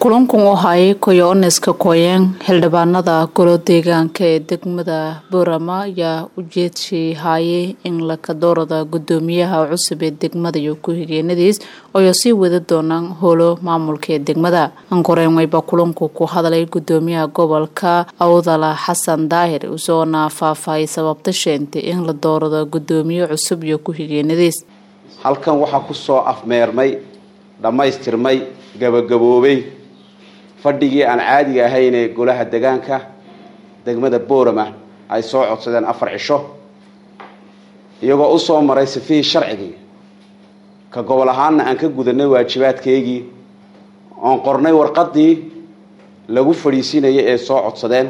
kulankan u hayay koyo-oneska koyeen xildhibaanada golo deegaanka ee degmada boorama ayaa ujeedshii haayay in lakadoorada gudoomiyaha cusub ee degmada iyo ku-xigeenadiis ayoo sii wada doonaan howlo maamulka ee degmada ankoreen wayba kulanku ku hadlay gudoomiyaha gobolka awdala xasan daahir usoona faahfaahiyay sababta sheentay in la doorado gudoomiye cusub iyo ku-xigeenadiis halkan waxaa kusoo afmeermay dhammaystirmay gabagaboobay fadhigii aan caadiga ahayn ee golaha degaanka degmada boorama ay soo codsadeen afar cisho iyagoo usoo maray sifihii sharcigii ka gobol ahaanna aan ka gudanay waajibaadkeygii oon qornay warqadii lagu fadhiisinayay ee soo codsadeen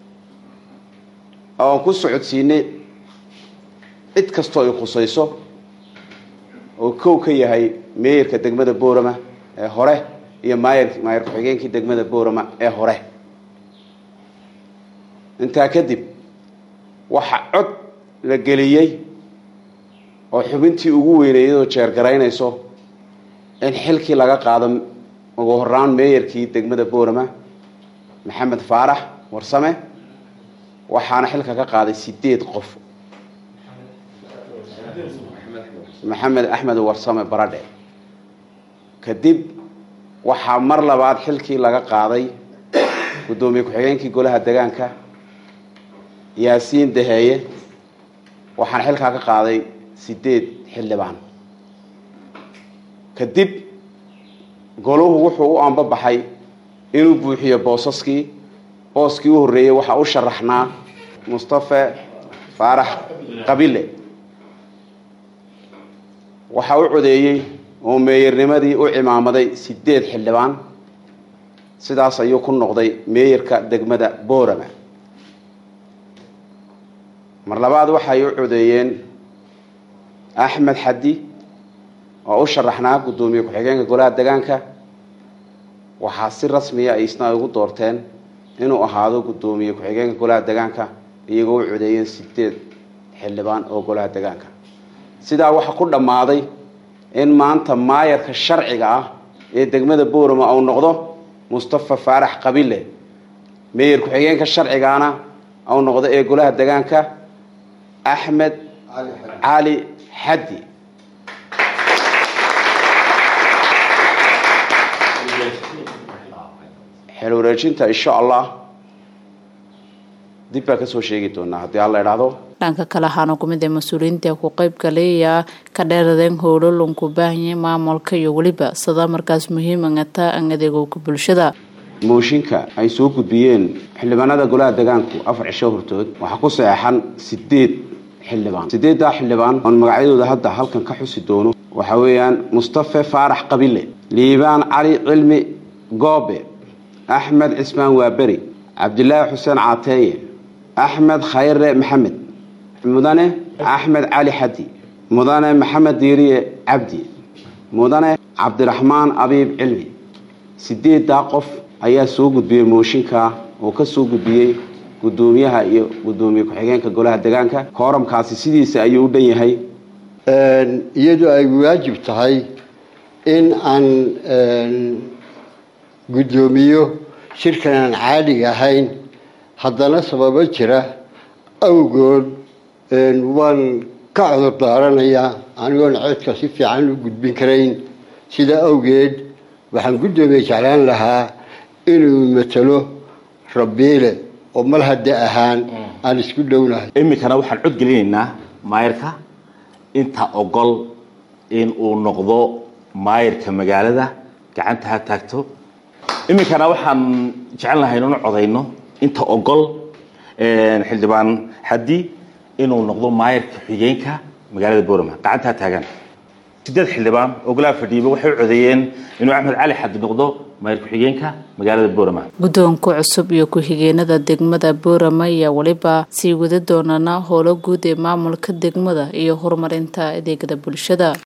oon ku socodsiinay cid kastoo ay khusayso oo kow ka yahay meeyarka degmada boorama ee hore iyo maayar maayar ku-xigeenkii degmada boorama ee hore intaa kadib waxa cod la geliyey oo xubintii ugu weyneeyadoo jeergaraynayso in xilkii laga qaado ugu horaan meeyarkii degmada boorama maxamed faarax warsame waxaana xilka ka qaaday sideed qof maxamed axmed warsame baradhe kadib waxaa mar labaad xilkii laga qaaday guddoomiye ku-xigeenkii golaha degaanka yaasiin daheeye waxaana xilkaa ka qaaday sideed xildhibaan kadib goluhu wuxuu u ambabaxay inuu buuxiyo boosaskii booskii u horreeyey waxaa u sharaxnaa mustafe faarax qabile waxaa u codeeyey oo meeyarnimadii u cimaamaday sideed xildhibaan sidaas ayuu ku noqday meeyarka degmada boorama mar labaad waxay u codeeyeen axmed xaddi oo u sharaxnaa guddoomiye ku-xigeenka golaha degaanka waxaa si rasmiya ay isna ugu doorteen inuu ahaado guddoomiye ku-xigeenka golaha degaanka iyagoo u codeeyeen sideed xildhibaan oo golaha degaanka sidaa waxaa ku dhammaaday in maanta maayarka sharciga ah ee degmada boorama uu noqdo mustafa faarax qabile meeyar ku-xigeenka sharcigaana uu noqdo ee golaha degaanka axmed cali xaddi xel wareejinta insha allah dib baa kasoo sheegi doonaa haddii alla idhaahdo dhanka kale waxaana kumid ee mas-uuliyiinta ku qeyb galayaa ka dheeradeen howlo lunku baahanyay maamulka iyo weliba sida markaas muhiimangata an adeegowka bulshada mooshinka ay soo gudbiyeen xildhibaanada golaha degaanku afar cisho hortood waxaa ku saxeexan sideed xildhibaan sideeddaa xildhibaan oon magacyadooda hadda halkan ka xusi doono waxaa weeyaan mustafe faarax qabile liibaan cali cilmi goobe axmed cismaan waaberi cabdilaahi xuseen caateeye axmed khayre maxamed mudane axmed cali xaddi mudane maxamed diiriye cabdi mudane cabdiraxmaan abiib cilmi sideeddaa qof ayaa soo gudbiyey mooshinka oo ka soo gudbiyey guddoomiyaha iyo guddoomiye ku-xigeenka golaha degaanka kooramkaasi sidiisa ayuu u dhan yahay iyadoo ay waajib tahay in aan guddoomiyo shirkan aan caadiga ahayn haddana sababo jira awgood waan ka cudur daaranayaa anigoon codka si fiican u gudbin karayn sidaa awgeed waxaan guddoomiye jeclaan lahaa inuu matalo rabiile oo mal hadda ahaan aan isku dhownahay iminkana waxaan codgelinaynaa maayarka inta ogol in uu noqdo maayarka magaalada gacanta ha taagto iminkana waxaan jecel lahay inanu codayno inta ogol xildhibaan xaddi inuu noqdo maayarka xigeenka magaalada boorama gacanta ha taagan sideed xildhibaan oo golaha fadhiiba waxay u codeeyeen inuu axmed cali xaddi noqdo maayar ku-xigeenka magaalada boorama guddoonka cusub iyo ku-xigeenada degmada boorama ayaa weliba sii wada doonana howlo guud ee maamulka degmada iyo horumarinta adeegada bulshada